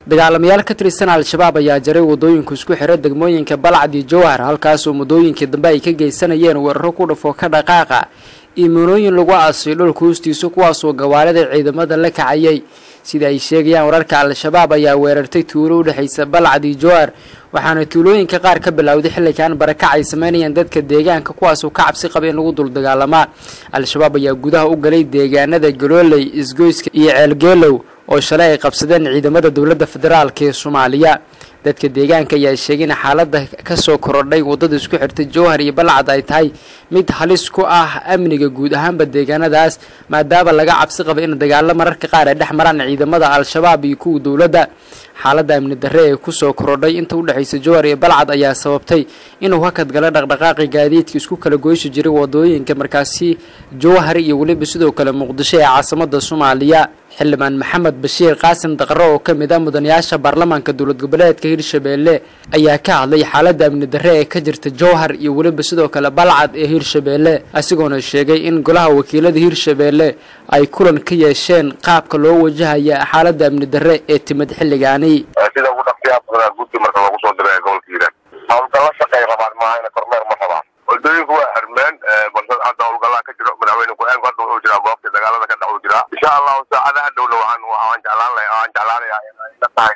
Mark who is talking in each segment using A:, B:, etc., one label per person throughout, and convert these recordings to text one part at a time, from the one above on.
A: dagaalamayaal ka tirsan al-shabaab ayaa jaray wadooyinku isku xira degmooyinka balcad iyo jowhar halkaasoo muddooyinkii dambe ay ka geysanayeen weeraro ku dhafo ka dhaqaaqa iyo muunooyin lagu aasay dhulka hoostiisa kuwaasoo gawaalida ciidamada la kacayay sida ay sheegayaan wararka al-shabaab ayaa weerartay tuulo u dhexaysa balcad iyo jowhar waxaana tuulooyinka qaar ka bilowday xilligan barakac ay sameynayaan dadka deegaanka kuwaasoo ka cabsi qaba in lagu dul dagaalamaa al-shabaab ayaa gudaha u galay deegaanada galooley isgoyska iyo ceelgeelow oo shalay ay qabsadeen ciidamada dowladda federaalk ee soomaaliya dadka deegaanka ayaa sheegay in xaaladda kasoo korodhay waddada isku xirtay jowhar iyo balcad ay tahay mid halis ku ah amniga guud ahaanba deegaanadaas maadaama laga cabsi qaba in dagaalo mararka qaar ay dhex maraan ciidamada al-shabaab iyo kuwa dowladda xaaladda amni darre ee kusoo korodhay inta u dhexaysa jowhar iyo balcad ayaa sababtay inuu hakad gala dhaqdhaqaaqi gaadiidka isku kala goyshi jiray wadooyinka markaasi jowhar iyo weliba sidoo kale muqdisho ee caasimada soomaaliya xildhibaan maxamed bashiir qaasim daqaro oo ka mid ah mudanayaasha baarlamaanka dowlad goboleedka hirshabeelle ayaa ka hadlay xaaladda amni darre ee ka jirta jowhar iyo weliba sidoo kale balcad ee hirshabeelle isagoona sheegay in golaha wakiilada hirshabeelle ay kulan ka yeesheen qaabka loo wajahaya xaaladda amni darre ee timid xilligaani
B: sida ugu dhaqsiyaa guddi marka lagu soo diray gobolka hiiraan hawlgalla shaqay rabaan maahayna kormeer ma rabaan wadooyinku waa xirmeen balse hadda hawlgallaa ka jiro madaxweyne ku-aanku hadda wuxuu jiraa goobta dagaalada ka dhaxuu jiraa insha allahu saacadaha dhowna waxaan waan jeclaan lahay waan jeclaanayaa inay la tahay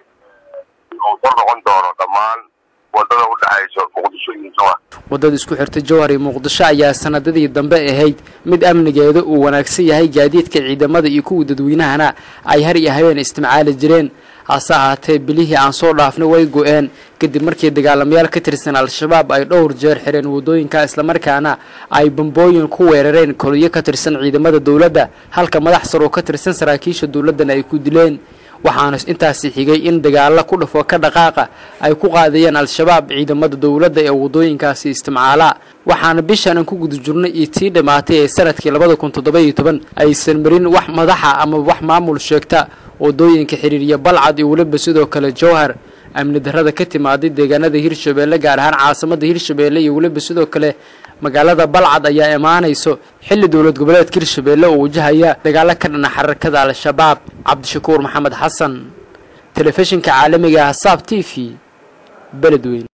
B: uu kor noqon doono dhammaan wadada u dhexayso muqdisho iyo jowhar
A: waddada isku xirta jowhar iyo muqdisho ayaa sanadadii dambe ahayd mid amnigeeda uu wanaagsan yahay gaadiidka ciidamada iyo kuwa dadweynahana ay har iyo habeen isticmaali jireen hase ahaatee bilihii aan soo dhaafnay way go-een kadib markii dagaalamayaal ka tirsan al-shabaab ay dhowr jeer xireen waddooyinka islamarkaana ay bambooyin ku weerareen koliyo ka tirsan ciidamada dowladda halka madax sar oo ka tirsan saraakiisha dowladdana ay ku dileen waxaana intaasi xigay in dagaalo ku dhafo ka dhaqaaqa ay ku qaadayeen al-shabaab ciidamada dowladda ee waddooyinkaasi isticmaala waxaana bishan aan ku guda jirnay iyo tii dhammaatay ee sanadkii labada kun toddoba iyo toban aysan marin wax madaxa ama wax maamul sheegta waddooyinka xiriiriya balcad iyo weliba sidoo kale jowhar amni darrada ka timaaday deegaanada hirshabeelle gaar ahaan caasimada hirshabeelle iyo weliba sidoo kale magaalada balcad ayaa imaanayso xilli dowlad goboleedka hirshabeelle oo wajahaya dagaalo ka dhana xarakada al-shabaab cabdishakuur maxamed xasan telefishinka caalamiga ah saab t v beledweyn